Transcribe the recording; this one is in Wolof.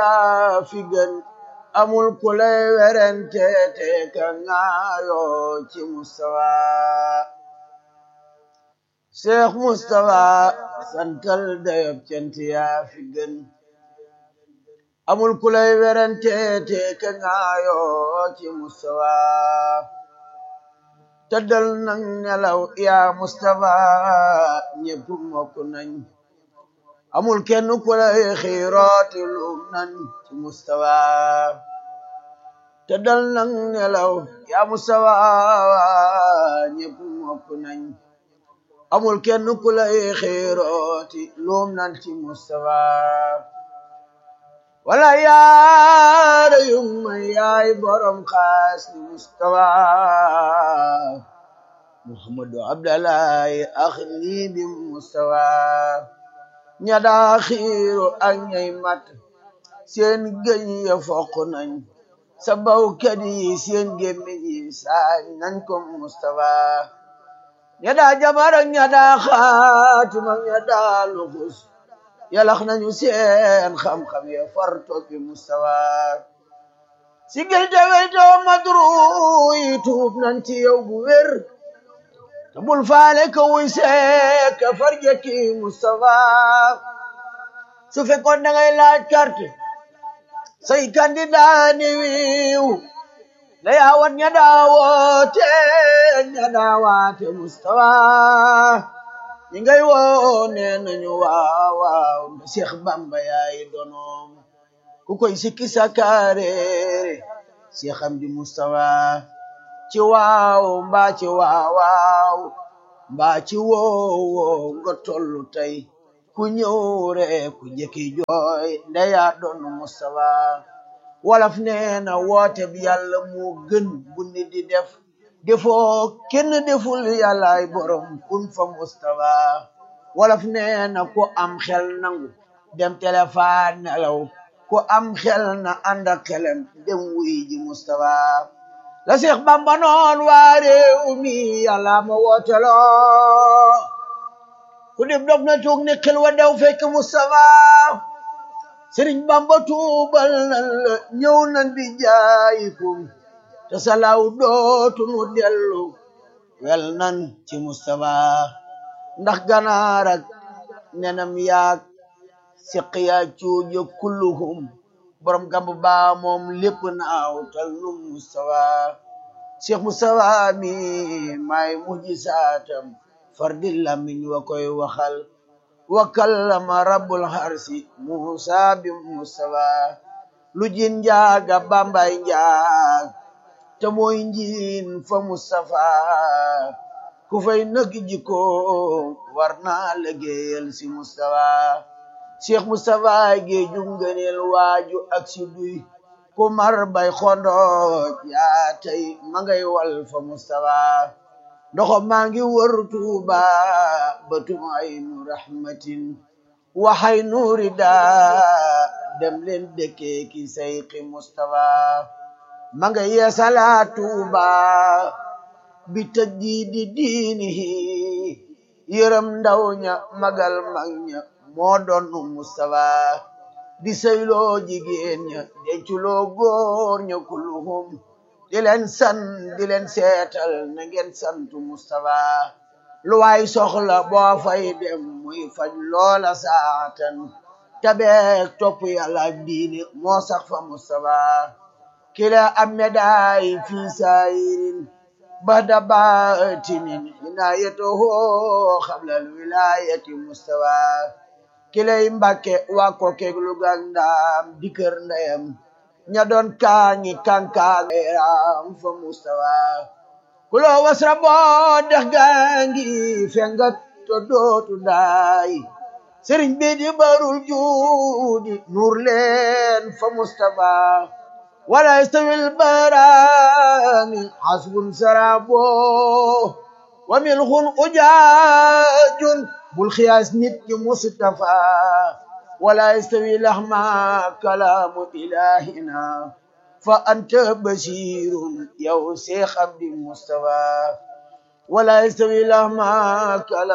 yaa fi gën amul ku lay werente te ka ngaayoo ci Mustafa Cheikh Mustafa santal dayob cant yaa fi gën amul ku lay werente te ka ngaayoo ci Mustafa tëddal nang nelaw yaa Mustafa ñépp mokk nañ amul kenn ku lay xiirooti lum nañ ci Mustafa tëddal nang nelaw yaa Mustafa ñépp mokk nañ amul kenn ku lay xiirooti lum nañ ci Mustafa wala yaara yumma yaay borom xaas ni Mustafa Muhammadu Abdallahi ax nii bi Mustafa ña daa xiiru ak ñay mat seen gëñ ya foq nañ sa bawkat yi seen gémmiñ yi saañ nañ ko Mustafa ña daa jabar ak ña daa xaatim ak ña daa luxus yalax nañu seen xam-xam ya far toppi Mustafa sigil te weytoo madru yi tuub nañ ci yow bu wér te bul faale ka wuy seek ka farjaki Mustafa su fekkoon da ngay laaj carte say candidat ni wiiw la yaawat ña daawoote ña daawaate Mustafa ñi ngay woo nee nañu waaw waaw nda Cheikh Bamba yaay donoom ku koy sikki sakareere Cheikh Amdi Mustafa ci waaw mbaa ci waaw waaw mbaa ci woowo nga tollu tey ku ñëw rek ku jëkki jooy ndeya doon Mustafa wolof nee na woote bi yàlla moo gën bu nit di def defoo kenn deful yàllaay borom kun fa Mustafa wolof nee na ku am xel nangu dem téléphone nelaw ku am xel na ànd ak xelam dem wuy ji Mustafa la Seex Bamba noon waa réew mi yàlla ma wooteloo ku dib dog na tuug ni xel wa dew fekk Mustafa Sëriñ Bamba tuubal nan la ñëw nan di jaayikum te salaw dootu nu dellu wel nan ci Mustafa ndax ganaar ak nenam yaag siqiya cuuja kulluhum borom gamb baa moom lépp naaw tal nu Mustafa Cheikh Mustafa mi may mujisaatam fardi lamiñ wa koy waxal wa kallama rabbul harsi Musa bi Mustafa lu jin njaaga bambay njaag te mooy njiin fa Mustafa ku fay nëg jikko war naa liggéeyal si Mustafa Cheikh Mustafa géeju ngëneel waaju ak si duy ku mar bay xondooj yaa tey ma ngay wal fa Mustafa ndoxo maa ngi wër Tuuba batum ay nu rahmatin waxay nuuri daa dem leen dëkkee ki sayqi Mustafa ma nga yeesala Tuuba bi tajdiidi diinihi yërëm ndaw ña magal mag ña moo doon Mustafa di sayloo jigéen ña denculoo góor ña kulluhum di leen san di leen seetal na ngeen santu Mustafa lu waay soxla boo fay dem muy faj loola saatan tabeek topp yàlla ak diine moo sax fa Mustafa kila am medaay fi saayirin bada baatinin inaayatuhu xablal wilayati Mustafa kilay Mbàkke waa ko keeg lu gàndaam di kër ndeyam ña doon kaañi kankaam fa Mustafa kulo wasra boo dex gaangi fengat to dootu daay sëriñ bi di barul juudi nur leen fa Mustafa wala yastawil barani hasbun sarabo wa milxun ujaajun bul xiyaas nit ñi Mustafa wala yastawi lahma kalaamu ilahina fa anta basirun yow Seex Abdi Mustafa wala yastawi lahma kalaamu